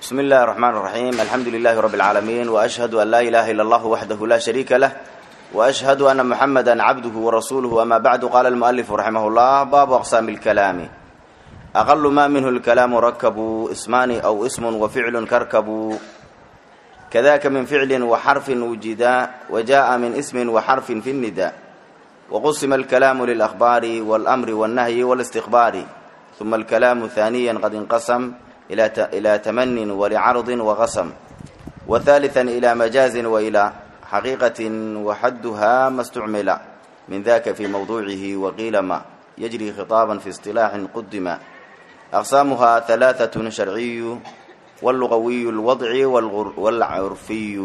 بسم الله الرحمن الرحيم الحمد لله رب العالمين وأشهد أن لا إله إلا الله وحده لا شريك له وأشهد أن محمدا عبده ورسوله أما بعد قال المؤلف رحمه الله باب أقسام الكلام أقل ما منه الكلام ركب اسمان أو اسم وفعل كركب كذاك من فعل وحرف وجدا وجاء من اسم وحرف في النداء وقسم الكلام للأخبار والأمر والنهي والاستخبار ثم الكلام ثانيا قد انقسم إلى تمن ولعرض وغسم وثالثا إلى مجاز وإلى حقيقة وحدها ما استعمل من ذاك في موضوعه وقيل ما يجري خطابا في اصطلاح قدم أقسامها ثلاثة شرعي واللغوي الوضعي والعرفي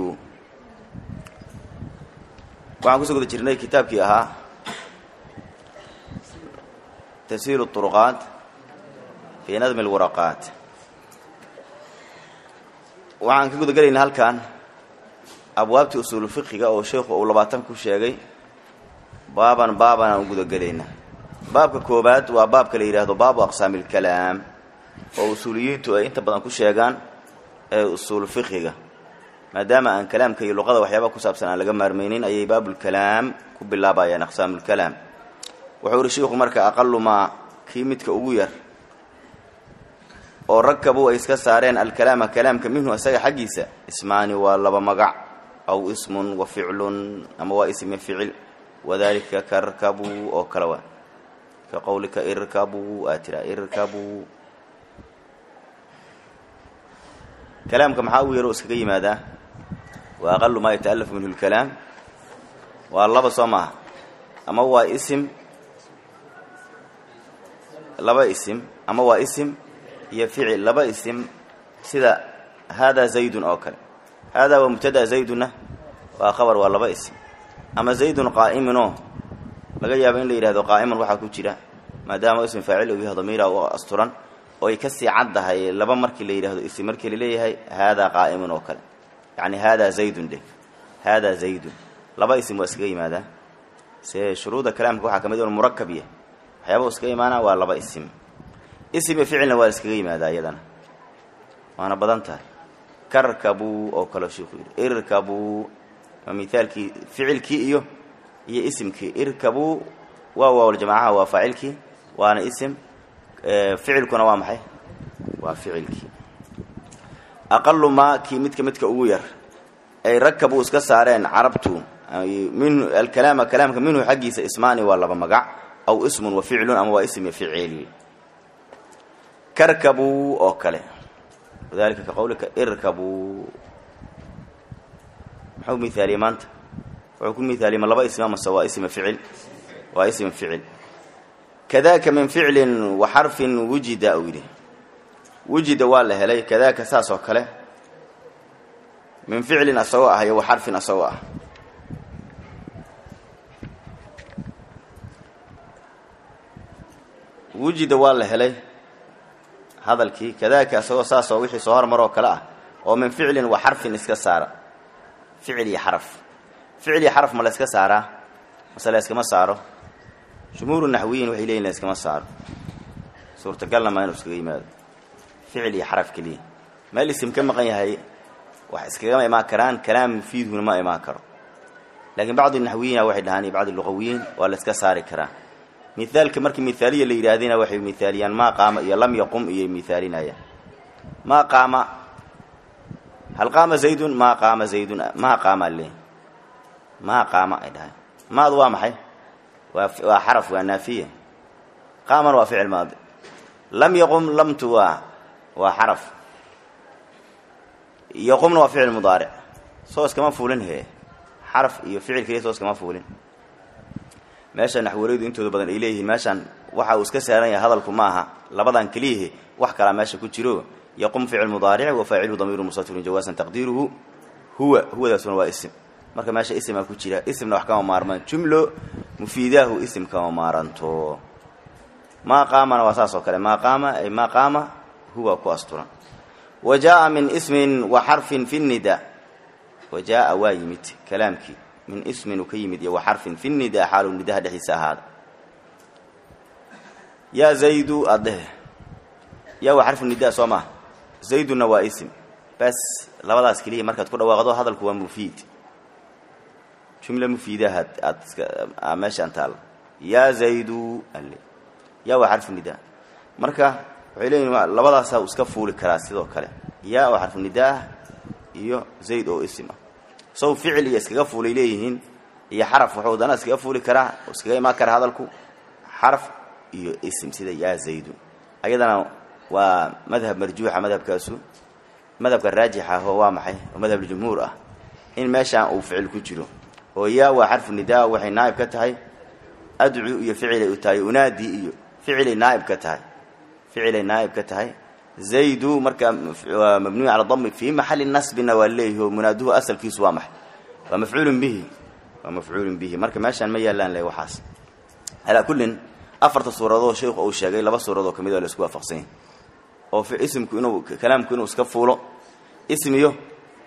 waxaan kusoo guda jirnay kitaabkii ahaa tasiir الطرqaat fii nadmi اlwaraqaat waxaan ka guda gelaynaa halkan abwaabtii usuulu fiqiga oo sheikhu uu labaatan ku sheegay baaban baaban aan u guda gelaynaa baabka koobaad waa baabka la yidhaahdo baabu aqsaami اlkalaam oo usuuliyiintu ay inta badan ku sheegaan ee usuulu fiqiga maadaama aan kalaamka iyo luqada waxyaaba ku saabsan aan laga maarmaynin ayay baabulkalaam ku bilaabayaan aqsaamulkalaam wuxuu ihi shiikhu marka aqalu maa kii midka ugu yar oo rakabu ay iska saareen alkalaama kalaamka minhu isaga xaggiisa ismaani waa laba magac aw ismun wa ficlun ama waa ismi ficil wadalika karkabu oo kale waa ka qowlika irkabu aa tiraa irkabu kalaamka maxaa ugu yar oo iskaga yimaadaa wa aqalu maa yata'alafu minhu lkalaam waa laba soo maaha ama waa isim laba isim ama waa isim iyo ficil laba isim sida haadaa zaydun oo kale haadaa waa mubtada zaydunna waa khabar waa laba isim ama zaydun qaa'iminoo laga yaabo in la yidhahdo qaa'iman waxaa ku jira maadaama ism faacil uu yahay damiira u asturan oo ay kasii caddahay laba markii la yidhahdo isim markii laleeyahay haadaa qaa'imun oo kale yacni haadaa zaydun dheh haadaa zaydun laba isim waa iskaga yimaadaa se shuruuda kalaamka waxaa ka mid inu murakab yahay waxyaaba iskaga imaanaa waa laba isim isim iyo ficilna waa iskaga yimaadaa iyadana waana badan tahay karkabuu oo kaleo shiiku yidhi irkabuu waa mithaalkii ficilkii iyo iyo isimkii irkabuu waa waawljamaacaha waa faacilkii waana isim ficilkuna waa maxay waa ficilkii aqalu maa kii midka midka ugu yar ay rakabu iska saareen carabtu minhu alkalaama kalaamka minhu xaggiisa ismaani waa laba magac aw ismun wa ficlun ama waa ism iyo ficil karkabuu oo kale wadalika ka qowlika irkabuu muxuu miaaliyey maanta wuxuu ku miaaliyey ma laba ism amase waa ism ficil waa ism ficil kadaaka min ficlin wa xarfin wujida uu yidhi wujida waa la helay kadaaka saas oo kale min ficlin asagoo ah iyo wa xarfin asagoo ah wujida waa la helay hadalkii kadaaka asagoo saasoo wixii soo hormaroo kale ah oo min ficlin wa xarfin iska saara ficil iyo xaraf ficil iyo xaraf ma la iska saaraa mase la iskama saaro jumhuuru naxwiyiin waxay leeyihin la iskama saaro suurtagalna maa inuu iskaga yimaado ficil iyo xaraf keliya meel isim ka maqan yahay wax iskagama imaan karaan kalaam mufiidhuna ma imaan karo laakiin bacdi naxwiyiina waxay dhahaan iyo bacdi luqawiyiin waa la iska saari karaa mithaalka markii mithaaliya la yidhaahdina waxay mithaaliyaan maa qaama iyo lam yaqum iyo mithaalinayaan maa qaama hal qaama zaydun maa qaama zaydun maa qaama le maa qaama ay dhahay maadu waa maxay waa waa xaraf waa naafiya qaaman waa ficil maadi lam yaqum lamtu waa waa xaraf yaqumna waa ficil mudaaric soo iskama fuulin he xaraf iyo ficil keliya soo iskama fuulin meesha naxwareedu intooda badan ay leeyihiin meeshaan waxa uu iska saaran yahay hadalku ma aha labadan keliyahe wax kalaa meesha ku jiro yaqum ficil mudaaric wa faaciluhu damiiru mustatirun jawaasan taqdiiruhu huwa huwadaasuna waa isim marka meesha isimaa ku jira isimna wax kama maarmaan jumlo mufiidaahu isim kama maaranto maa qaamana waa saas oo kale maa qaama ay maa qaama huwa ku asturan wa jaa'a min ismin wa xarfin fi nida wa jaa'a waa yimid kalaamkii min ismin uu ka yimid iyo wa xarfin fi nida xaalu nidaha dhexdiisa ahaada yaa zaydu addhehe yaa waa xarfu nida soo maha zayduna waa isim bas labadaas keliya markaad ku dhawaaqdo hadalku waa mufiid jumla mufiidaha aad iska meeshaan taalla yaa zaydu ale yaa waa xarfu nidaa marka waxay leeyihin labadaasaa uu iska fuuli karaa sidoo kale yaa oo xarfu nidaah iyo zayd oo isim ah sow ficil iyo iskaga fuulay leeyihiin iyo xaraf wuxuu dana iskaga fuuli karaa oo iskaga imaan karaa hadalku xaraf iyo isim sida yaa zaydun ayadana waa madhab marjuuxa madhabkaasu madhabka raajixa ahoo waa maxay oo madhabljumhuur ah in meeshaan uu ficil ku jiro oo yaa waa xarfu nidaa waxay naa'ib ka tahay adcu iyo ficilay u tahay unaadi iyo ficilay naa'ib ka tahay ficilay naa'ib ka tahay zaydu marka waa mabniyu cala dami fii maxali nasbina waa leeyahi oo munaaduhu asalkiisu waa maxay waa mafcuulun bihi waa mafcuulun bihi marka meeshaan ma yaalaan le waxaas calaa kullin afarta suuradood sheikhu uu sheegay laba suuradoo ka mid oo la isku waafaqsan yahay oo isimku inuu kalaamku inuu iska fuulo ism iyo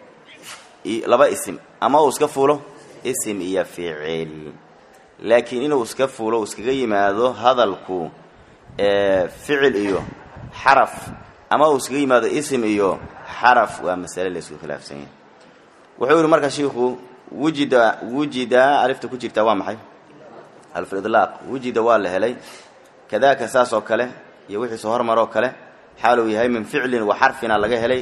laba isim ama uu iska fuulo isim iyo ficil laakiin inuu iska fuulo iskaga yimaado hadalku ficil iyo xaraf ama uu iskaga yimaado isim iyo xaraf waa masale la isku khilaafsan yahay wuxuu yihi marka shiikhu wujida wujida alifta ku jirtaa waa maxay alfidlaaq wujida waa la helay kadaaka saas oo kale iyo wixii soo hormaroo kale xaaluu yahay min ficlin wa xarfina laga helay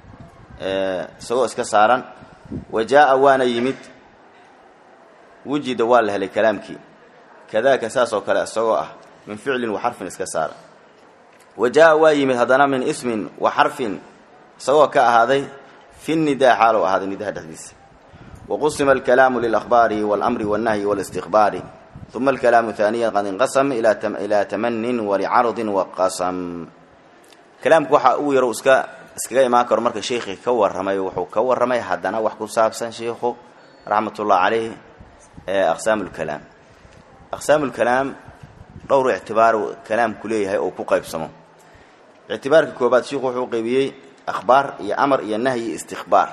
isagoo iska saaran wa jaa waana yimid wujida waa la helay kalaamkii kadaaka saas oo kale isagoo ah min ficlin wa xarfin iska saaran wa jaa waa yimid haddana min ismin wa xarfin isagoo ka ahaaday fi nidaa xaaluu ahaaday nidaha dhexdiisa waqusima alkalaamu lilahbaari waاlamri wاlnahyi wاlistikhbaari uma alkalaamu haaniya qad inqasam ilaa tamanin walicardin waqasam kalaamku waxa uu yaro iska iskaga imaan karo marka sheikhi ka warramay wuxuu ka warramay haddana wax ku saabsan sheikhu raxmat ullah caleyh aqsaam lkalaam aqsaam lkalaam dhowr ictibaar kalaamku leeyahay oo ku qaybsamo ictibaarka koobaad sheikhu wuxuu qaybiyey akhbaar iyo amar iyo nahyi iyo istikhbaar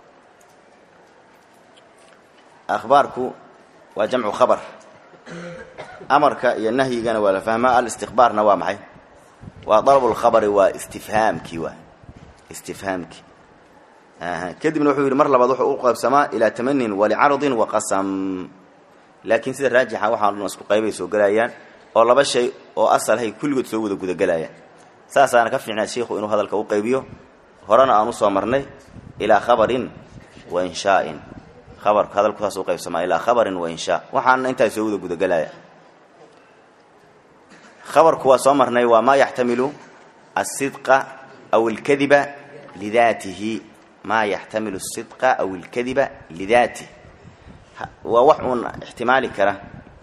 akhbaarku waa jamcu khabar amarka iyo nahyigana waa la fahmaa alistikhbaarna waa maxay waa dalab lkhabari waa istifhaamkii waa istifhaamkii kadibna wuxuu yidhi mar labaad wuxuu u qaybsamaa ilaa tamanin walicardin waqasam laakiin sida raajixa waxaan dhan isku qaybay soo gelayaan oo laba shay oo asalhay kulligood soo wada gudagelayaan saasaana ka fiicnaa sheikhu inuu hadalka u qaybiyo horena aan usoo marnay ilaa khabarin wa inshaa'in abarku hadalku saas u qaybsamaa ilaa khabarin wa inshaa waxaana intaa soo wada gudagelaya khabarku waa soo marnay waa maa yaxtamilu asidqa aw alkadiba lidaatihi maa yaxtamilu asidqa aw alkadiba lidaatih waa wax uun ixtimaali kara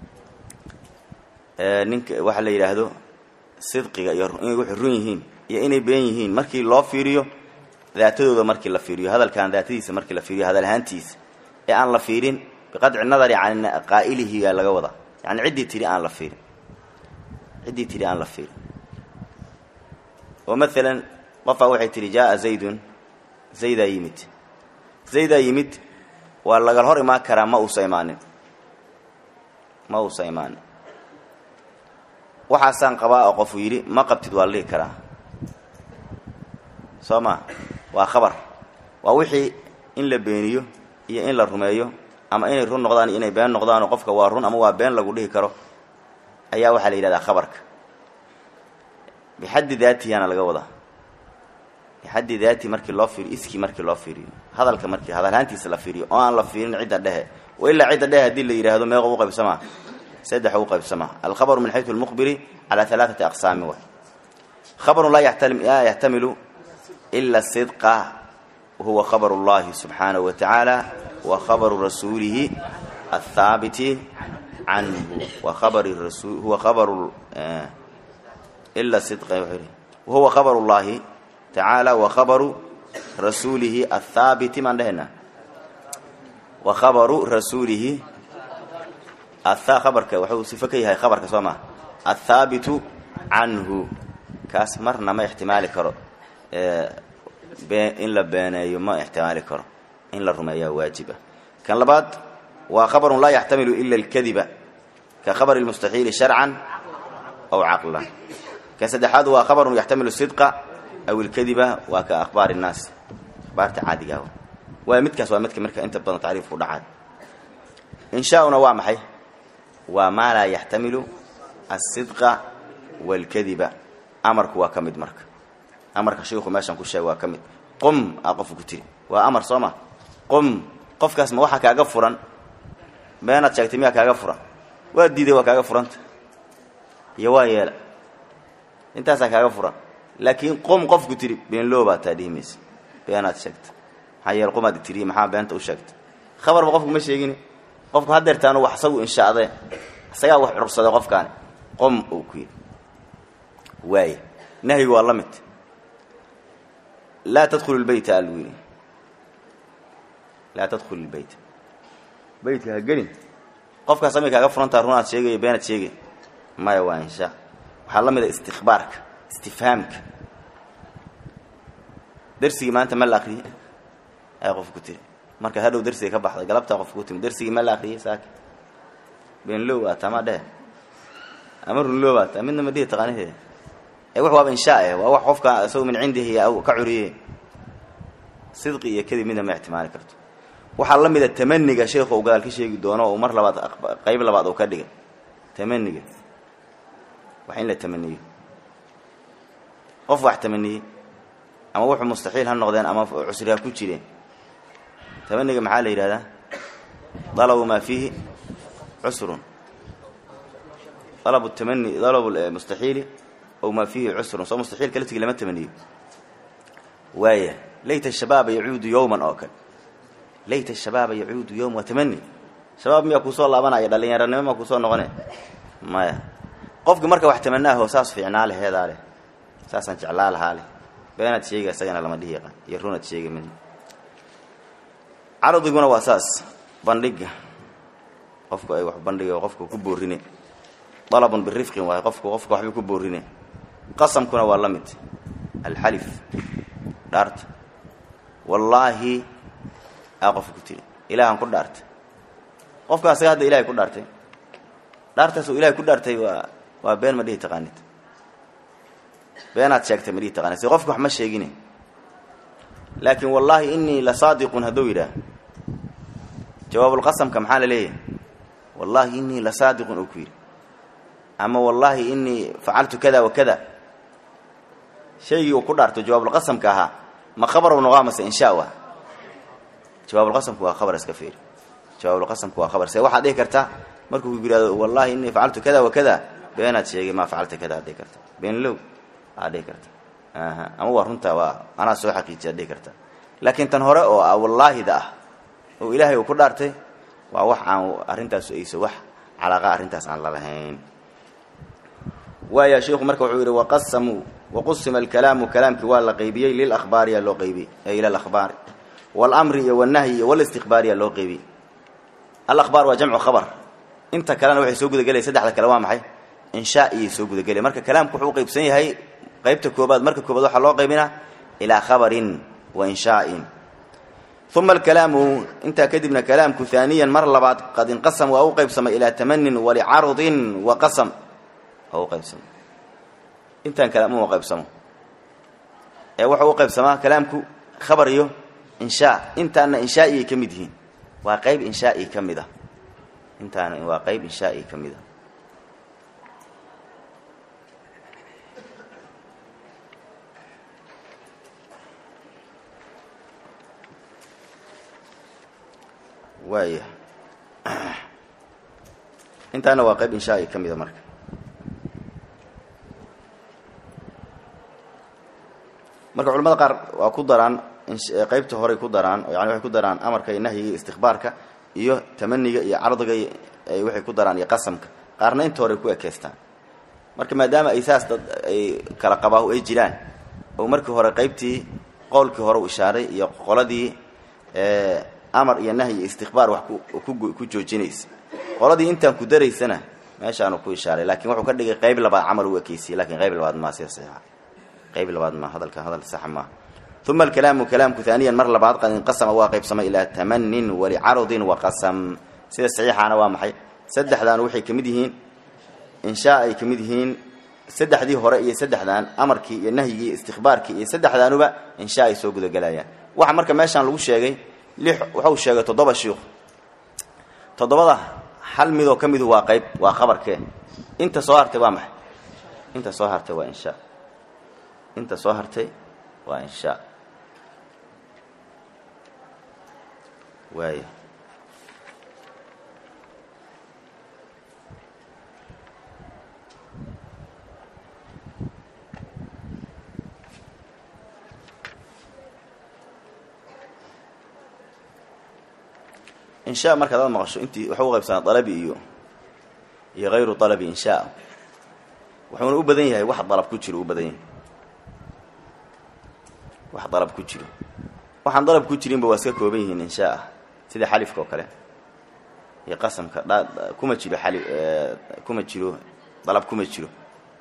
ninka waxa la yidhaahdo sidqiga iyo inay waxay run yihiin iyo inay been yihiin markii loo fiiriyo daatadooda markii la fiiriyo hadalkan daatadiisa markii la fiiriyo hadal ahaantiisa ee aan la fiirin biqadci nadari can qaa'ilihi yaa laga wadaa yani ciddii tidhi aan la fiirin ciddii tidhi aan la fiirin oo maalan qofaa waxay tidhi jaaa zaydun zaydaa yimid zaydaa yimid waa lagal hor imaan karaa ma uusa imaanin ma uusa imaanin waxaasaan qabaa oo qofuu yidhi ma qabtid waa la dhihi karaa soo ma waa khabar waa wixii in la beeniyo iyo in la rumeeyo ama inay run noqdaan iyo inay been noqdaanoo qofka waa run ama waa been lagu dhihi karo ayaa waxaa la yidhahdaa khabarka bixaddi daatihana laga wadaa bixaddi daati markii loo fiiriyo iskii markii loo fiiriyo hadalka markii hadalhaantiisa la fiiriyo oo aan la fiirin cidda dhehe wa ilaa cidda dhehe haddii la yidhaahdo meeqo u qaybsamaa saddex u qaybsamaa alkhabaru min xaysu lmuqbiri calaa alaaati aqsaami way khabarun laa yaxtamilu ila sidqa wahuwa khabar اllahi subxaanahu wa tacaala wa khabaru rasuulihi athaabiti canhu wa khabari rasu huwa khabaru ila sidqa wahuwa khabaru llahi tacaala wa khabaru rasuulihi athaabiti maan dhehena wa khabaru rasuulihi atha khabarka waxuu sifo ka yahay khabarka soo maa athaabitu canhu kaas marna ma ixtimaali karo in la beeneeyo ma ixtimaali karo in la rumeeyaa waajiba kan labaad waa khabarun laa yaxtamilu ila alkadiba ka khabari lmustaxiili sharcan aw caqlan kan saddexaad waa khabarun yaxtamilu sidqa aw ilkadiba waa ka akhbaari innaas ikhbaarta caadigaa waa midkaas waa midka marka inta badan tacriifku dhacay inshaauna waa maxay waa maa laa yaxtamilu alsidqa waalkadiba amarku waa ka mid marka amarka shiiku meeshan ku sheega waa ka mid qum aa qofku ku tiri waa amar soo ma qum qofkaas ma waxaa kaaga furan beenaad sheegtay miyaa kaaga furan waa diiday waa kaaga furanta iyo waa yeela intaasaa kaaga furan laakiin qum qofku tiri beenloo baa taa dhihi maysa beenaad sheegta maxaa yeele qumaad tiriye maxaa beenta u sheegta khabarba qofku ma sheegin qofku hadeertaanu wax isagu inshaadee isagaa wax curursaday qofkaani qom uu ku yidhi waaya nahyigu waa la mid laa tadkhulu lbeyta aluu yidhi laa tadkhulu lbeyta beytka ha gelin qofkaas amay kaaga furantaa runaad sheegaya beenaad sheegay maya waa inshaa waxaa la mid a istikbaarka istifhaamka darsigii maanta ma la akriyey ay qof ku tiri marka hadhow darsiga ka baxday galabtaa qof ku timi darsigii ma la akriyey saaka beenlow aa taa ma dhehe ama runlow aa taa midna ma dhihi taqaaniheeda ee wax waaba inshaa eh waa wax qofka isagu min cindihi ka curiye sidqi iyo kadib midna ma ixtimaali karto waxaa la mida tamaniga sheekhu uu gadaal ka sheegi doono oo mar labaad qayb labaad uu ka dhigay tamaniga wax in la tamaniyo qof wax tamaniyey ama wuxuu mustaxiil ha noqdeen ama cusri ha ku jireen tamaniga maxaa la yidhahdaa dalabu maa fiihi cusrun dalabu tamani dalabu mustaxiili ow maa fiihi cusrun soo mustaxiilka laftigii lama tamaniyo waaya layta shabaaba yacuudu yowman oo kale layta shabaaba yacuudu yowm waa tamani shabaab miyaa kuusoo laabanaya dhallinyaranimo maa kuusoo noqone maya qofkii marka wax tamanaaho saas fiicnaa leh heedaa leh saasaan jeclaa lahaa leh beenaad sheega isagana lama dhihi yaqaan iyo runaad sheega midna caradiguna waa saas bandhiga qofku ay wax bandhiga qofku ku boorine dalabun birifqin waaye qofku qofku waxbay ku boorine qasamkuna waa la mid alxalif dhaarta wallaahi aa qofka ku tiri ilaahan ku dhaartay qofka asaga hadda ilahay ku dhaartay dhaartaas uu ilahay ku dhaartay waa waa been ma dhihi taqaanid beenaad sheegtay ma dhihi taqaanid si qofka wax ma sheegine laakiin wallaahi inii la saadiqun hadduu yidhaah jawaabulqasamka maxaa la leeyahay wallaahi inii la saadiqun uu ku yidhi ama wallaahi inii facaltu kada wa kada shaygii uu ku dhaarto jawaabulqasamka ahaa ma khabaru noqaa mase inshaa wa jawaabulqasamku waa khabar iska fiiri jawaabulqasamku waa khabar se waxaad dhihi kartaa markuu ku yidhahdo wallaahi inii facaltu kada wa kada beenaad sheegay maa facalta kada ad dhihi karta beenlow aad dhihi karta aha ama waa runtaa waa anaa soo xaqiijiya ad dhihi karta laakiin tan hore oo ah wallaahida ah oo ilaahay uu ku dhaartay waa wax aan arrintaas ayso wax calaaqa arrintaas aan lalahayn waaya sheikhu marka wuxuu yidhi waqasamuu waqusima alkalaamu kalaamkii waa la qaybiyey lilahbaariyaa loo qaybiyey ee ila alahbaari walamri iyo walnahyi iyo walistiqbaariyaa loo qaybiyey alahbaar waa jamcu khabar inta kalena waxay soo gudagelaya saddexda kale waa maxay inshaa iyay soo gudagelaya marka kalaamku wuxuu qaybsan yahay qaybta koobaad marka koobaad waxaa loo qaybinaa ilaa khabarin wa inshaa'in uma alkalaamu intaa kadibna kalaamku haaniyan mar labaad qad inqasam waa u qaybsamay ilaa tamanin walicarudin wa qasam waa u qaybsamay intaan kalaam uma qaybsamo ee wuxuu u qaybsamaa kalaamku khabar iyo inshaa intaana inshaa'iyay ka mid yihiin waa qayb inshaa'i ka mid ah intaana waa qayb inshaa'i ka mid ah waaya intaana waa qayb inshaai ka mida marka marka culamada qaar waa ku daraan qaybta horey ku daraan yani waxay ku daraan amarka iyo nahyiga iyo istikbaarka iyo tamaniga iyo cardiga waxay ku daraan iyo qasamka qaarna inta horey ku ekeystaan marka maadaama ay saas dad ay kala qabaahu ay jiraan oo markii hore qaybtii qowlkii hore u ishaaray iyo qoladii amar iyo nahy iyo istikbaar wax ku joojinaysa qoladii intaan ku daraysana meeshaanu ku ishaaray lakin wuxuu ka dhigay qayb labaad camal u ekeysiyey lakin qayb labaad maa sida saxiixa qayb labaad ma hadalka hadal saxa maaha uma alkalaamu kalaamku haaniyan mar labaad qad inqasama waa qaybsamay ilaa tamanin walicarudin waqasam sida saxiixaana waa maxay saddexdan waxay ka mid yihiin inshaa ay ka mid yihiin saddexdii hore iyo saddexdan amarkii iyo nahyigii iyo istikbaarkii iyo saddexdaanuba inshaa ay soo gudagelayaan waxa marka meeshaan lagu sheegay lix wuxuu sheegay toddoba shiikhu toddobada hal midoo ka midu waa qayb waa qabarkee inta soo hartay waa maxay inta soo hartay waa inshaa inta soo hartay waa inshaa waaya inshaa marka adaad maqasho intii waxuu u qaybsanaa dalabi iyo iyo hayru dalabi inshaa wuxuuna u badan yahay wax dalab ku jiro u badan yahay wax dalab ku jiro waxaan dalab ku jirinba waa iska kooban yihiin inshaa ah sida xalifka oo kale iyo qasamka dha kuma jiro xali kuma jiro dalab kuma jiro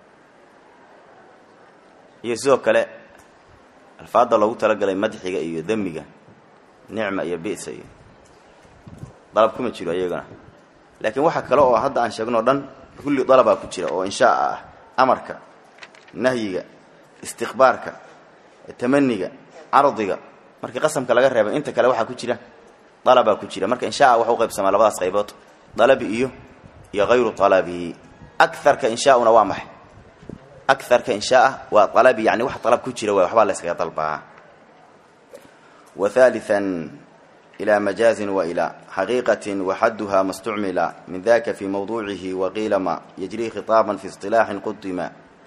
iyo sidoo kale alfaada loogu talagalay madxiga iyo demiga nicma iyo bisa iyo dalab kuma jiro iyagana laakiin waxa kale oo hadda aan sheegno o dhan kulli dalabaa ku jira oo inshaa ah amarka nahyiga istiqbaarka tamaniga cardiga markii qasamka laga reebay inta kale waxaa ku jira dalabaa ku jira marka inshaa waxa u qaybsamaa labadaas qaybood dalabi iyo iyo hayru dalabi akarka inshaauna waa maxay akarka inshaaa waa dalabi yani wax dalab ku jira waay waxbaa la yskaga dalbaa wa haalian إلى مجاز وإلى حقيقة وحدها ما استعمل من ذاك في موضوعه وقيل ما يجري خطابا في اصطلاح قدم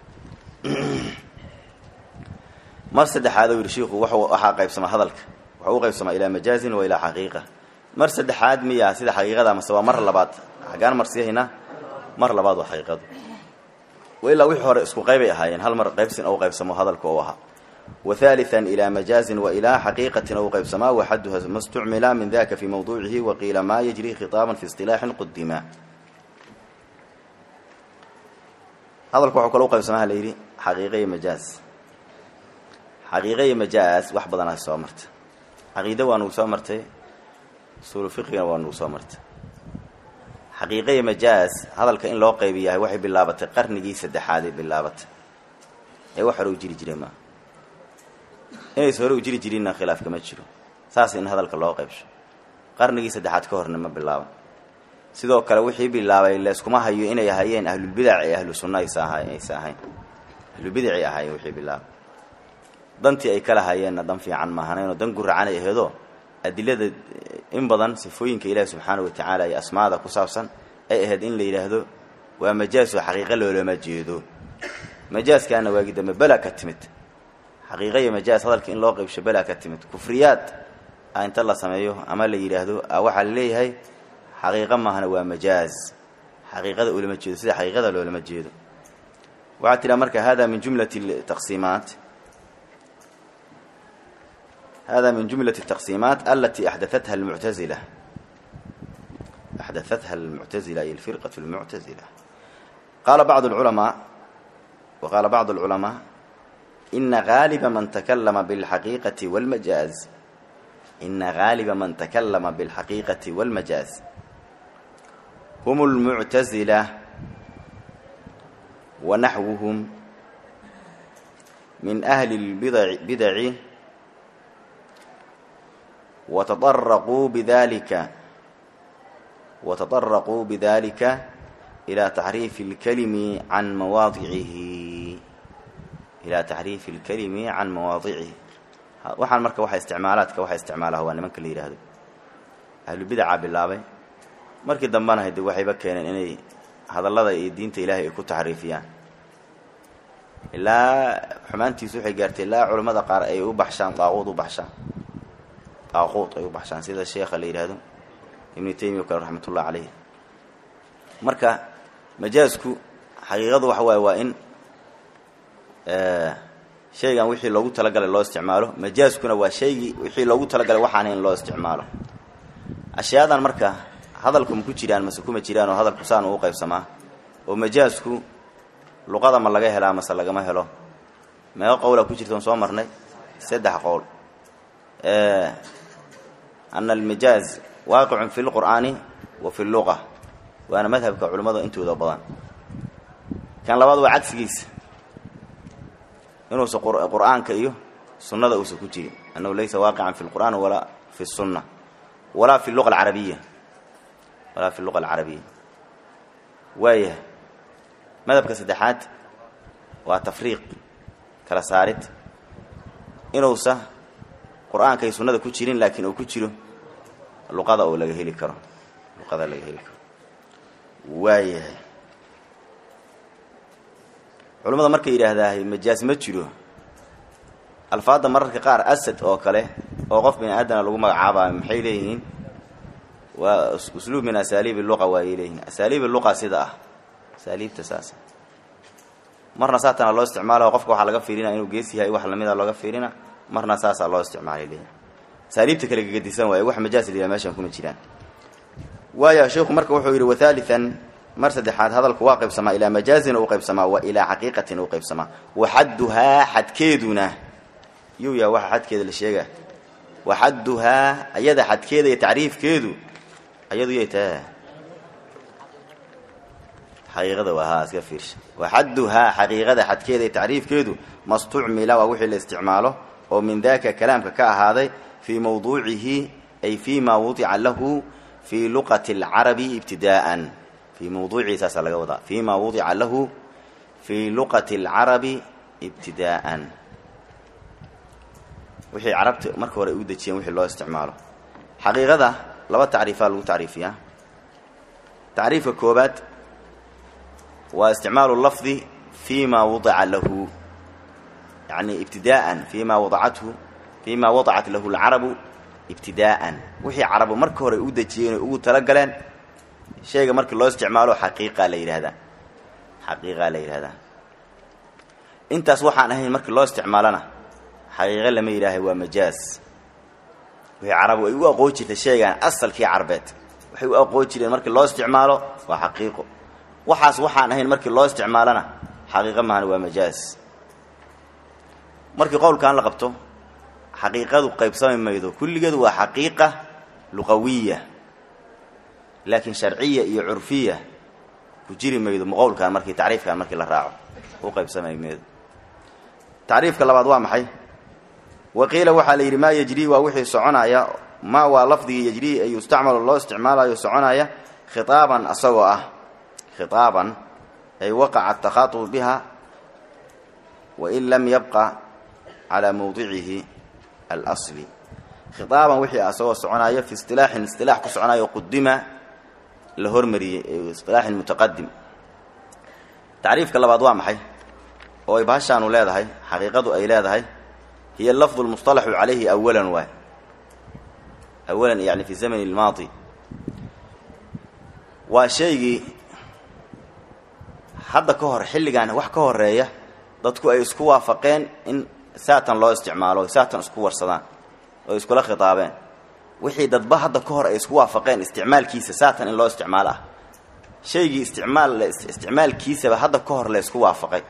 mar saddexaad yidhi shiiku waxaa qaybsama hadalka waxuu u qaybsamaa ilaa majaazin wa ilaa xaqiiqa mar saddexaad miyaa sida xaqiiqada mase waa mar labaad xaggaan mar sii haynaa mar labaad waa xaqiiqadu ilaa wixii hore isku qaybay ahaayeen hal mar qaybsin ou qaybsamo hadalka ou ahaa وثالثا إلى مجاز وإلى حقيقة أو قيبسما وحدها ما استعمل من ذاك في موضوعه وقيل ما يجري خطابا في اصطلاح قدما هذا الكوحو كلو قيبسما ليري حقيقية مجاز حقيقية مجاز وحبضنا سومرت عقيدة وانو سومرت سور فقه وانو سومرت حقيقية مجاز هذا الكائن لو قيبية وحي باللابة قرنجي سدحادي باللابة اي وحرو جري جري ما inays hore u jiri jirinna khilaaf kama jiro saas in hadalka loo qaybsho qarnigii saddexaad ka horna ma bilaaban sidoo kale wixii bilaabay layskuma hayo inay ahayeen ahlulbidac ee ahlu sunna aysa aysa ahayn ahlulbidacay ahaayeen wixii bilaabay dantii ay kala hayeenna dan fiican maahanayno dan guracanay aheedoo adilada in badan sifooyinka ilaahi subxaana wa tacaala iyo asmaada ku saabsan ay ahayd in la yidhaahdo waa majaas oo xaqiiqo loolama jeedo majaaskaana waagi dambe bela ka timid xaqiiqa iyo majaas hadalka in loo qaybsho belaa ka timid kufriyaad a inta la sameeyo ama la yidhaahdo waxaa la leeyahay xaqiiqa maahana waa majaaz xaqiiqada ulama jeedo sida xaqiiqada loolama jeedo waxaa tidhaha marka hada min jumlati taqsiimaat hada min jumlati التaqsiimaat alati axdaatha اlmuctazila axdaatha اlmuctazila iyo alfirqaة اlmuctazila qaala bacd اlculamaa wa qaala bacd اlculamaa إن غالب من تكلم بالحقيقة والمجاز إن غالب من تكلم بالحقيقة والمجاز هم المعتزلة ونحوهم من أهل البدع بدع وتطرقوا بذلك وتطرقوا بذلك إلى تحريف الكلم عن مواضعه ilaa taxriifi اlkalimi can mawaadicihi waxaan marka waxa isticmaalaadka waxa isticmaalaha waa nimanka la yidhaahdo ahlubidaca bilaabay markii dambena hade waxayba keeneen inay hadallada iyo diinta ilaahay ay ku taxriifiyaan ilaa xumaantiisu waxay gaartay ilaa culammada qaar ay u baxshaan daaquud u baxshaan daaquud ay u baxshaan sida sheekha la yidhaahdo ibnu taymiya o kale raxmat ullah caleyh marka majaasku xaqiiqadu waxa waaye waa in shaygan wixii loogu talagalay loo isticmaalo majaaskuna waa shaygii wixii loogu talagalay waxaan in loo isticmaalo ashyaadan marka hadalku ma ku jiraan mase kuma jiraan oo hadalku saan uu qaybsamaa oo majaasku luqada ma laga helaa mase lagama helo meeqo qowlaa ku jirta on soo marnay saddex qowl ana almajaaz waaqicun fi lqur'aani wa fi lluqa waana madhabka culimmada intooda badan kan labaad waa cagsigiisa inuusan qur-aanka iyo sunnada uusan ku jirin annahu laysa waaqican fi lqur'aan walaa fi sunna walaa fi luqa alcarabiya walaa fi luqa alcarabiya waayah madhabka saddexaad waa tafriiq kala saarid inuusa qur-aanka iyo sunnada ku jirin laakiin uu ku jiro luqada oo laga heli karo luqada laga heli karo waayahay culimmada markay yidhaahdaa majaas ma jiro alfaadda mararka qaar asad oo kale oo qof bini aadana lagu magacaabayo maxay leeyihiin waa usluub min asaaliibi luqa waayay leeyihiin asaaliibi luqa sida ah asaaliibta saasa marna saatana loo isticmaalaho qofka waxaa laga fiirina inuu gees yahay wax lamida looga fiirina marna saasaa loo isticmaalay leeyihin asaaliibta kale gagadisan waaye wax majaas la yidhaha meeshan kuma jiraan waaya sheikhu marka wuxuu yidhi wathaalian mar saddexaad hadalku waa qaybsamaa ilaa majaazin u qaybsamaa wa ilaa xaqiiqatin u qaybsamaa wa xadduhaa xadkeeduna yuu yaha waxa xadkeeda la sheegaa wa xadduhaa ayada xadkeeda iyo tacriifkeedu ayadu yay taha xaqiiqada waa haa iska fiirsha wa xadduhaa xaqiiqada xadkeeda iyo tacriifkeedu mastucmila waa wixii la isticmaalo oo min daka kalaamka ka ahaaday fii mawduucihi ay fii ma wudica lahu fii luqati alcarabi ibtidaa'an fii mawduucihi saasaa laga wadaa fii ma wudica lahu fii luqati alcarabi ibtidaa'an wixii carabta marka hore u dejiyeen wixii loo isticmaalo xaqiiqada laba tacriifaa lagu tacriifiyaa tacriifka koobaad waa isticmaalu lafdi fii ma wadica lahu yani ibtidaa'an fii ma wadacathu fii ma wadacat lahu alcarabu ibtidaa'an wixii carabu marka hore u dejiyeen oo ugu talagaleen shayga markii loo isticmaalo xaqiiqa la yidhahdaa xaqiiqaa la yidhahdaa intaas waxaan ahayn markii loo isticmaalona xaqiiqo lama yidhaahay waa majaaz wixii carabu ay u aqoon jirtay shaygan asalkii carbeed waxay u aqoon jireen markii loo isticmaalo waa xaqiiqo waxaas waxaan ahayn markii loo isticmaalona xaqiiqo mahana waa majaaz markii qowlkan la qabto xaqiiqadu qaybsami maydo kulligeedu waa xaqiiqa luqawiya laakiin sharciya iyo curfiya ku jiri maydo muqowlkan markii tacriifkan markii la raaco u qaybsamay maydo tacriifka labaad waa maxay waqiila waxaa la yidhi maa yejrii waa wixii soconaya maa waa lafdigii yejrii ay yustacmalu loo isticmaalayo soconaya khitaaban asagoo ah khitaaban ay waqaca takhaatubu biha wain lam yabqa calaa mawdicihi alsli khitaaban wixii asagoo soconaya fi istilaaxin istilaax ku soconayo qudima la hormariyey istilaaxin mutaqadim tacriifka labaad waa maxay oo ay bahashaanu leedahay xaqiiqadu ay leedahay hiya lafdu lmustalaxu calayhi awalan waay awalan yani fi zamani lmaadi waa shaygii hadda ka hor xilligan wax ka horeeya dadku ay isku waafaqeen in saatan loo isticmaalo saatan isku warsadaan oo iskula khitaabeen wixii dadba hadda ka hor ay isku waafaqeen isticmaalkiisa saatan in loo isticmaalo ah shaygii isticmaal isticmaalkiisaba hadda ka hor la isku waafaqay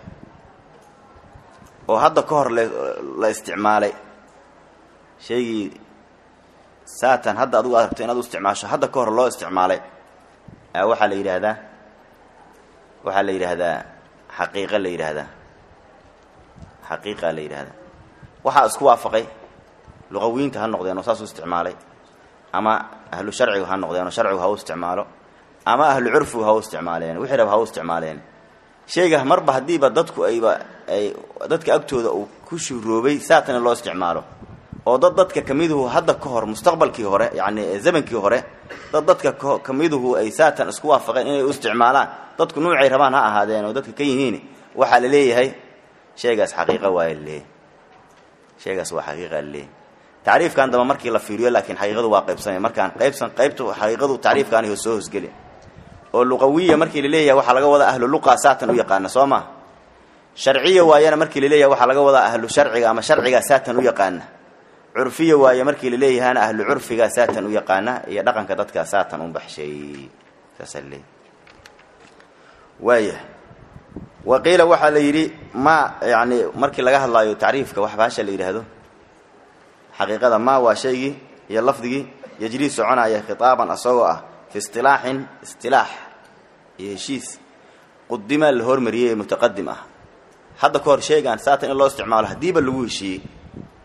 oo hadda ka hor la isticmaalay shaygii saatan hadda adigu aad rabto inaad u isticmaasho hadda ka hor loo isticmaalay waxaa la yidhaahdaa waxaa la yidhaahdaa xaqiiqa la yidhaahdaa xaqiiqa la yidhaahdaa waxaa isku waafaqay luqawiyiinta ha noqdeen oo saas u isticmaalay ama ahlu sharcigu ha noqdeen oo sharcigu ha u isticmaalo ama ahlu curfigu ha u isticmaaleen wixii rab ha u isticmaaleen shayga marba haddiiba dadku ayba ay dadka agtooda uu ku shuroobay saatan in loo isticmaalo oo dad dadka kamiduhu hadda ka hor mustaqbalkii hore yacni zamankii hore dad dadka kamiduhu ay saatan isku waafaqeen inay u isticmaalaan dadku nuucay rabaan ha ahaadeen oo dadka ka yihiin waxaa la leeyahay shaygaas xaqiiqa waaya laleeyahy shaygaas waa xaqiiqa laleeyahy tacriifkan damba markii la fiiriyo laakiin xaqiiqadu waa qaybsamay markaan qaybsan qaybtu xaqiiqadu tacriifkaani soo hosgeli oo luqawiya markii laleeyahay waxaa laga wadaa ahlu luqa saatan u yaqaana soo ma sharciya waayana markii laleeyahay waxaa laga wadaa ahlu sharciga ama sharcigaa saatan u yaqaana curfiya waaye markii laleeyahana ahlu curfigaa saatan u yaqaana iyo dhaqanka dadka saatan u baxshay saasaa laleeyahy waaya wa qiila waxaa la yidhi ma yani markii laga hadlaayo tacriifka wax baasha la yidhaahdo xaqiiqada ma waa shaygii iyo lafdigii yejrii soconaya khitaaban asagoo ah fi istilaaxin istilaax iyo heshiis qudima la hormariyey ee mutaqadim ah hadda ka hor shaygaan saatan in loo isticmaalo haddiiba lagu heshiiyey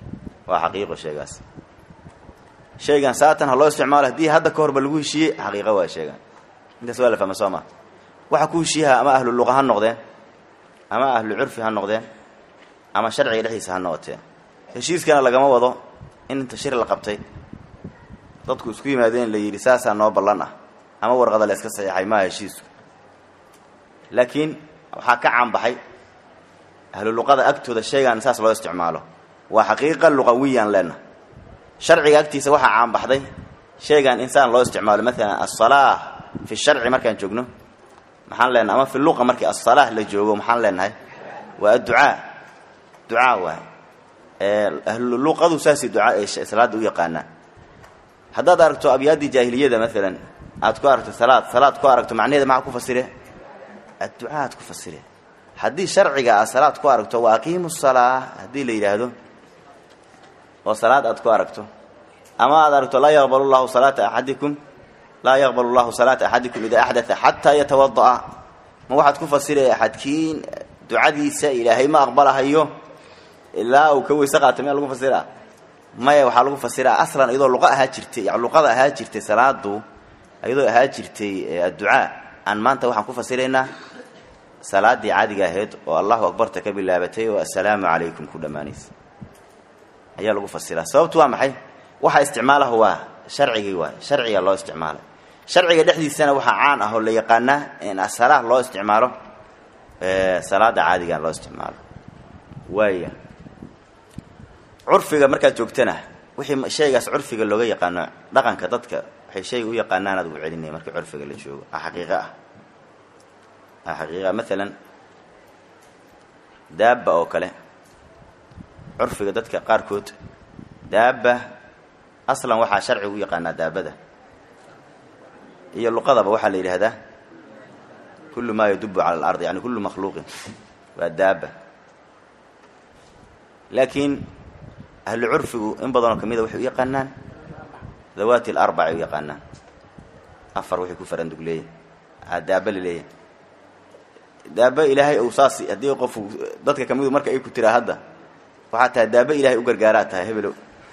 waa xaqiiqo shaygaas shaygan saatan ha loo isticmaalo haddii hadda ka horba lagu heshiiyey xaqiiqo waa sheegaan intaas waa la fahma soo maa waxa ku heshiiyaha ama ahlu luqa ha noqdeen ama ahlu curfi ha noqdeen ama sharciga dhexdiisa ha noqotee heshiiskana lagama wado in inta shir la qabtay dadku isku yimaadeen la yidhi saasaa noo ballan ah ama warqada la iska saxiixay maaha heshiisku laakiin waxaa ka caanbaxay ahlu luqada agtooda shaygan saas loo isticmaalo waa xaqiiqa luqawiyaan leenna sharciga agtiisa waxaa caanbaxday shaygan insaan loo isticmaalo maalan asalaa fi sharci markaan joogno maxaan leenahay ama fi luqa markii asalaa la joogo maxaan leenahay waa adducaa ducaa waay ahlu luqadu saasay ducaa ay salaada u yaqaanaan haddaad aragto abyaaddii jaahiliyada maalan aad ku aragto salaad salaad ku aragto macnaheeda maxaa ku fasire adducaa aad ku fasire haddii sharciga aad salaad ku aragto wa aqiimu salaa haddii la yidhaahdo oo salaad aad ku aragto ama aad aragto laa yaqbalu llahu salaata axadikum laa yaqbalu llahu salaata axadikum idaa axdaa xataa yatawada'a ma waxaad ku fasiraya axadkiin ducadiisa ilaahay ma aqbalahayo ilaa uu ka weyse qaata miyaa lagu fasira maya waxaa lagu fasiraa aslan iyadoo luqa ahaa jirtay luqada ahaa jirtay salaadu iyadoo ahaa jirtay adducaa aan maanta waxaan ku fasiraynaa salaadii caadiga ahayd oo allahu akbarta ka bilaabatay oo assalaamu calaykum ku dhammaanaysa ayaa lagu fasiraa sababtu waa maxay waxa isticmaalahu waa sharcigii waay sharciga loo isticmaalay sharciga dhexdiisana waxaa caan ah oo la yaqaanaa in asalaah loo isticmaalo salaada caadiga loo isticmaalo waaya curfiga markaad joogtana wixii shaygaas curfiga looga yaqaano dhaqanka dadka waxay shayga u yaqaanaan aad ugu celinaya markii curfiga la joogo a xaqiiqo ah a xaqiiqa maalan daabba oo kale curfiga dadka qaarkood daabba aslan waxaa sharciga u yaqaanaa daabada iyo luqadaba waxaa la yidhaahdaa kullu maa yadubu cala alardi yani kullu makhluuqin waa daabba laakiin ahlu curfigu in badanoo kamida waxay u yaqaanaan dawaati alarbac ay u yaqaanaan afar waxay ku farandug leeyahy a daaba la leeyahay daaba ilaahay ou saas haddii qofu dadka kamidu marka ay ku tiraa hadda waxaa tahay daaba ilahay u gargaaraad tahay hebelow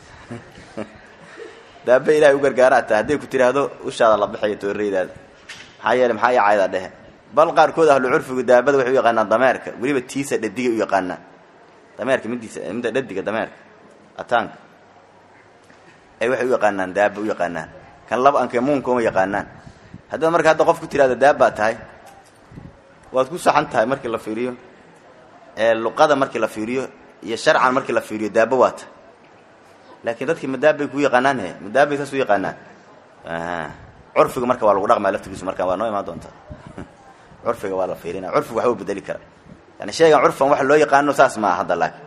daaba ilahay u gargaaraad tahay hadday ku tiraahdo ushaada la baxayo tooreydaada maxaa yeele maxaa yacayda dhehe bal qaarkood ahlu curfigu daabada waxay u yaqaanaan dameerka weliba tiisa dhadigay u yaqaanaan dameerka midiisa midda dhadiga dameerka ataanka ay waxay u yaqaanaan daaba u yaqaanaan kan laba anke muunka uma yaqaanaan haddaad marka hadda qof ku tirahdo daabaa tahay waad ku saxan tahay markii la fiiriyo ee luqada markii la fiiriyo iyo sharcan markii la fiiriyo daaba waa tahay laakiin dadkii madaabbay ku yaqaanaan he madaabbay saas u yaqaanaan curfiga marka waa lagu dhaqmaa laftigiisu marka waa noo imaan doontaa curfiga waa la fiirina curfiga waxba u bedeli kara yani shaygan curfan waxa loo yaqaano saas maa hadda laakiin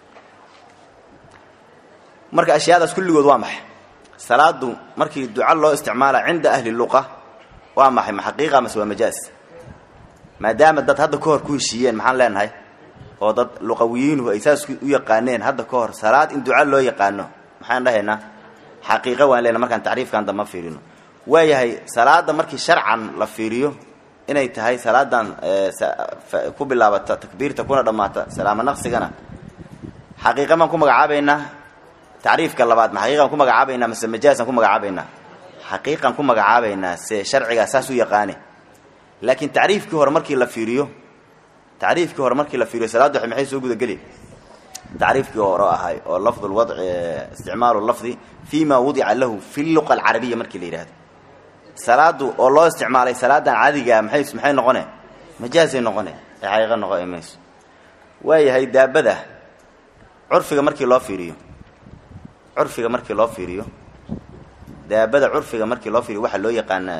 marka ashyaadaas kulligood waa maxay salaadu markii duca loo isticmaala cinda ahli luqa waa maxay ma xaqiiqa mase waa majaaz maadaama dad hadda ka hor ku heshiiyeen maxaan leenahay oo dad luqawiyiinuhu ay saas u yaqaaneen hadda ka hor salaad in duca loo yaqaano maxaan dhahaynaa xaqiiqa waan leenahay markaan tacriifkan damba fiirino waayahay salaada markii sharcan la fiiriyo inay tahay salaadan ku bilaabata takbiirta kuna dhammaata salaamo naqsigana xaqiiqa baan ku magacaabaynaa tacriifka labaad ma xaqiiqan ku magacaabaynaa mase majaazan ku magacaabaynaa xaqiiqan ku magacaabaynaa se sharcigaa saas u yaqaane laakiin tacriifkii hore markii la fiiriyo tacriifkii hore markii la fiiriyo salaaddu maxay soo gudageli tacriifkii hore ahay oo lafd lwadci isticmaalu lafdi fi ma wudica lahu fi luqa alcarabiya markii la yidhahdo salaadu oo loo isticmaalay salaadan caadigaa maxay maxay noqone majaazay noqone ee xaqiiqa noqon mayso waayahay daabada curfiga markii loo fiiriyo curfiga markii loo fiiriyo daabada curfiga markii loo fiiriyo waxaa loo yaqaana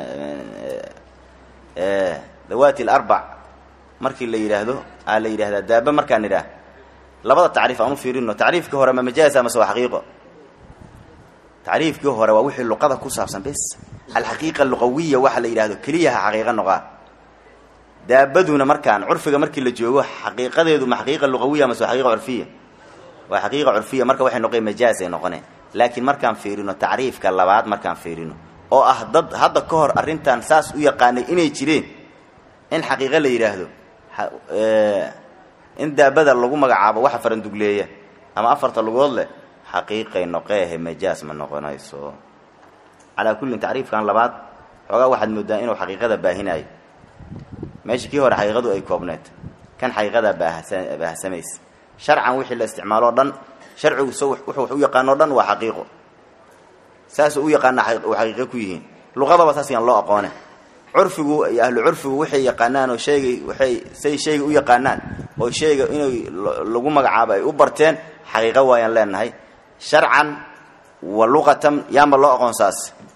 dawaati alarbac markii la yidhaahdo aa la yidhahdaa daaba markaan idhaah labada tacriif aan u fiirino tacriifkii hore ma majaaza mase waa xaqiiqo tacriifkii hore waa wixii luqada ku saabsan bes alxaqiiqa luqawiya waxa la yidhahdo keliyaha xaqiiqa noqaa daabaduna markaan curfiga markii la joogo xaqiiqadeedu ma xaqiiqa luqawiya mase waa xaqiiqa curfiya waa xaqiiqa curfiya marka waxay noqon majaazay noqone laakiin markaan fiirino tacriifka labaad markaan fiirino oo ah dad hadda ka hor arrintan saas u yaqaanay inay jireen in xaqiiqo la yidhaahdo in daabada lagu magacaabo waxa farandugleeya ama afarta lugood leh xaqiiqay noqeehe majaas ma noqonayso calaa kullin tacriifkan labaad xoogaa waxaad moodaa inuu xaqiiqada baahinayo meesha kii hore xaqiiqadu ay koobneed kan xaqiiqadaa baahasa baahsamaysa sharcan wixii la isticmaalo o dhan sharcigu s wuxuu wax u yaqaano o dhan waa xaqiiqo saasuu u yaqaana u xaqiiqo ku yihiin luqadaba saas yaan loo aqoone curfigu iyo ahlu curfigu waxay yaqaanaan oo sheegay waxay say shayga u yaqaanaan oo shayga inay lagu magacaabo ay u barteen xaqiiqo waayaan leenahay sharcan wa luqatan yaanba loo aqoon saas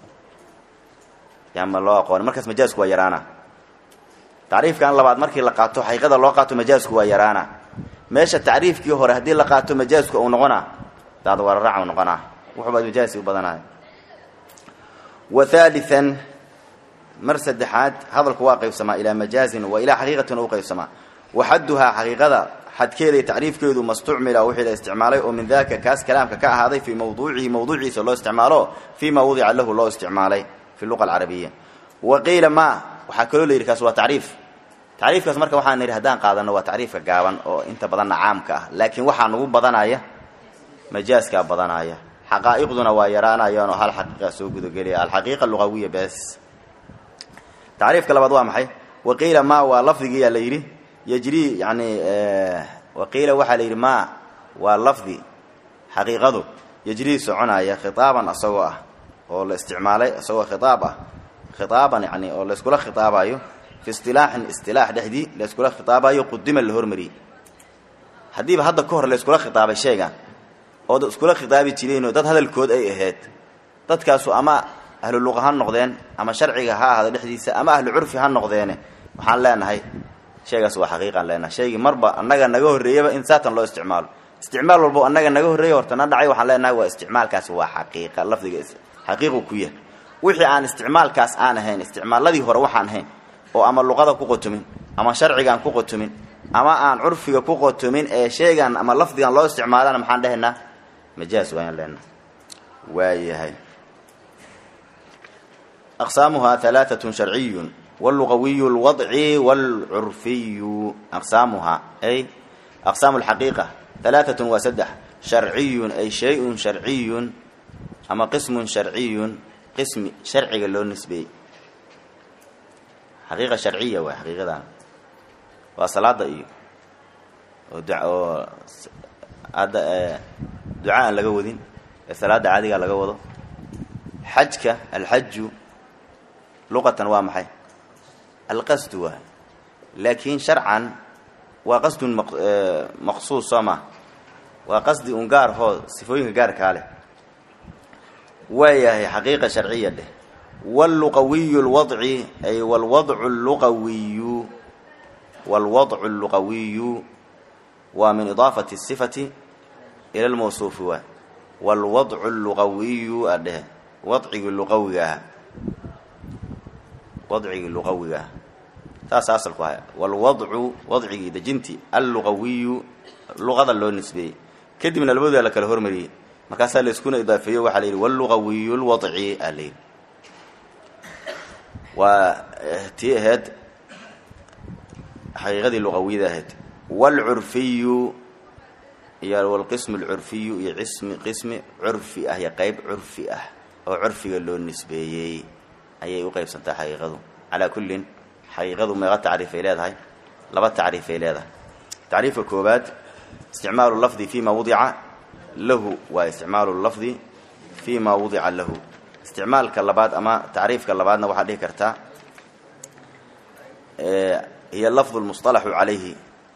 yaanba loo aqoon markaas majaasku waa yaraana tacriifkan labaad markii la qaato xaqiiqada loo qaato majaasku waa yaraana meesha tacriifkii hore haddii la qaato majaasku uu noqonaa daad wararac u noqonaa wuxuubaad majaasi u badanaya wa haalian mar saddexaad hadalku waa qaybsamaa ilaa majaazin wa ilaa xaqiiqatin u qaybsamaa wa xadduhaa xaqiiqada xadkeeda iyo tacriifkeedu mastucmila wixii la isticmaalay oo min daka kaas kalaamka ka ahaaday fii mawduucihi mawduuciisa loo isticmaalo fii ma wadica lahu loo isticmaalay fi luqa alcarabiya wa qiila ma waxaa kaloo la yidhi kaas waa tacriif tacriifkaas marka waxaan nidhi haddaan qaadano waa tacriifka gaaban oo inta badanna caamka ah laakiin waxaa nagu badanaya majaaskaa badanaya xaqaa'iqduna waa yaraanayaan oo hal xaqiiqa soo gudagelaya alxaqiiqa luqawiya bes tacriifka labaad waa maxay waqiila ma waa lafdigiyaa la yidhi yajrii yani waqiila waxaa la yidhi ma waa lafdi xaqiiqadu yajrii soconaya khitaaban asagoo ah oo la isticmaalay isagoo khitaab ah khitaaban yani oo layskula khitaabayo fi istilaaxin istilaax dhexdii layskula khitaabayo qudima la hormariyey haddiiba hadda ka hor layskula khitaabay sheegan oo dad iskula khitaabi jireenoo dad hadalkood ay ahayd dadkaasu ama ahlu luqa ha noqdeen ama sharciga ha ahaado dhexdiisa ama ahlu curfi ha noqdeene waxaan leenahay sheegaas waa xaqiiqaan leenahay shaygii marba annaga naga horreeyaba in saatan loo isticmaalo isticmaal walbo annaga naga horreeya hortana dhacay waxaan leenahay waa isticmaalkaasi waa xaqiiqa lafdiga xaqiiqu ku yahay wixii aan isticmaalkaas aan ahayn isticmaaladii hore waxaan ahayn oo ama luqada ku qotomin ama sharcigaan ku qotomin ama aan curfiga ku qotomin ee sheegan ama lafdigan loo isticmaalana maxaan dhehaynaa majaas waayaan leenahay waayahay aqsaamuhaa halaaatun sharciyun wاlluqawiyu اlwadci wاlcurfiyu aqsaamuhaa ay aqsaamu اlxaqiiqa halaaatun waa saddex sharciyun ay shay-un sharciyun ama qismun sharciyun qismi sharciga loo nisbeeyey xaqiiqa sharciya waay xaqiiqadan waa salaada iyo oo oo hadda duca aan laga wadin ee salaada caadigaa laga wado xajka alxaju luqatan waa maxay alqasdu waay laakiin sharcan waa qasdun maqsuus soo maa waa qasdi un gaar hoo sifooyinka gaarkaa leh waayahay xaqiiqa sharciya dheh wاlluqawiyu اlwadci ay wlwadcu luqawiyu wاlwadcu اlluqawiyu waa min idaafati الsifati ila lmawsuufi waay wاlwadcu اlluqawiyu adheh wadcigii luqawiga aha wadcigii luqawiga aha saasa asalku haya wاlwadcu wadcigii dejintii alluqawiyu luqada loo nisbeeyey kadibna labadooda la kala hormariyey markaasaa layskuna idaafeeyo waxaa la yidhi wاlluqawiyu اlwadci aa la yidhi waa tii ahayd xaqiiqadii luqawiyada ahayd wاlcurfiyu iyo wlqism اlcurfiyu iyo ismi qismi curfi ah iyo qeyb curfi ah oo curfiga loo nisbeeyey ayay u qeybsantaa xaqiiqadu calaa kullin xaqiiqadu meeqa tacriifay leedahay laba tacriifay leedahay tacriifka koobaad isticmaalu lafdi fi ma wudica lahu waa isticmaalu lafdi fi ma wudica lahu isticmaalka labaad ama tacriifka labaadna waxaad dhihi kartaa hiy lafdu lmusطalaxu calayhi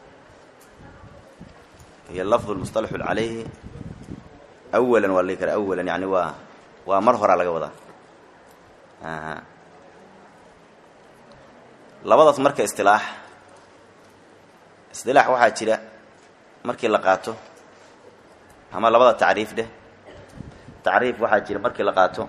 hiy lafdu lmusطalaxu calayhi awalan waa la dhihi karaa awalan yani waa waa mar horaa laga wadaa labadaas marka istilaax istilaax waxaa jira markii la qaato ama labada tacriif dheh tacriif waxaa jira markii la qaato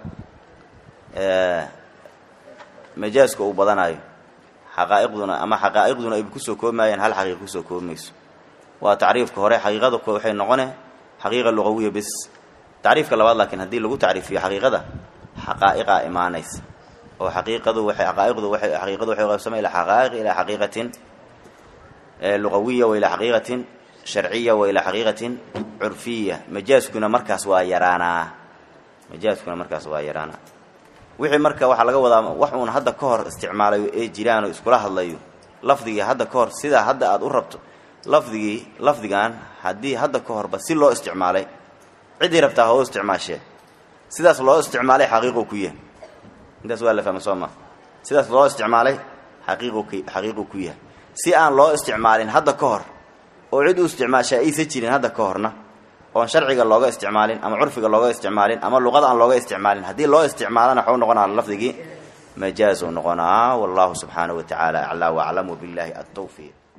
majaaska uu badanayo xaqaa'iqduna ama xaqaa'iqduna ay kusoo koobayaan hal xaqiiqa kusoo koobaymayso waa tacriifka hore xaqiiqada waxay noqone xaqiiqa luqawiya bis tacriifka labaad laakiin haddii lagu tacriifiyo xaqiiqada xaqaa'iqaa imaanaysa oo xaqiiqadu waxay xaqaa'iqdu waxay xaqiiqadu waxay qaybsamay ilaa xaqaa'iq ilaa xaqiiqatin luqawiya wa ilaa xaqiiqatin sharciya wa ilaa xaqiiqatin curfiya majaaskuna markaas waa yaraanaa majaaskuna markaas waa yaraanaa wixii marka waxaa laga wadaa wax uun hadda ka hor isticmaalayo ee jiraan oo iskula hadlayo lafdigii hadda ka hor sidaa hadda aada u rabto lafdigii lafdigan haddii hadda ka horba si loo isticmaalay ciddii rabtaa ha u isticmaashee sidaas loo isticmaalay xaqiiqu ku yahay intaas waa la fahma soo ma sidaas loo isticmaalay xaqiiqu k xaqiiqu ku yahay si aan loo isticmaalin hadda ka hor oo cid u isticmaashaa aysa jirin hadda ka horna oon sharciga looga isticmaalin ama curfiga looga isticmaalin ama luqada aan looga isticmaalin haddii loo isticmaalana waxuu noqonaa lafdigii majaaz uu noqonaa wallahu subxaanahu wa tacaala aclaa waclam wabillahi altawfiiq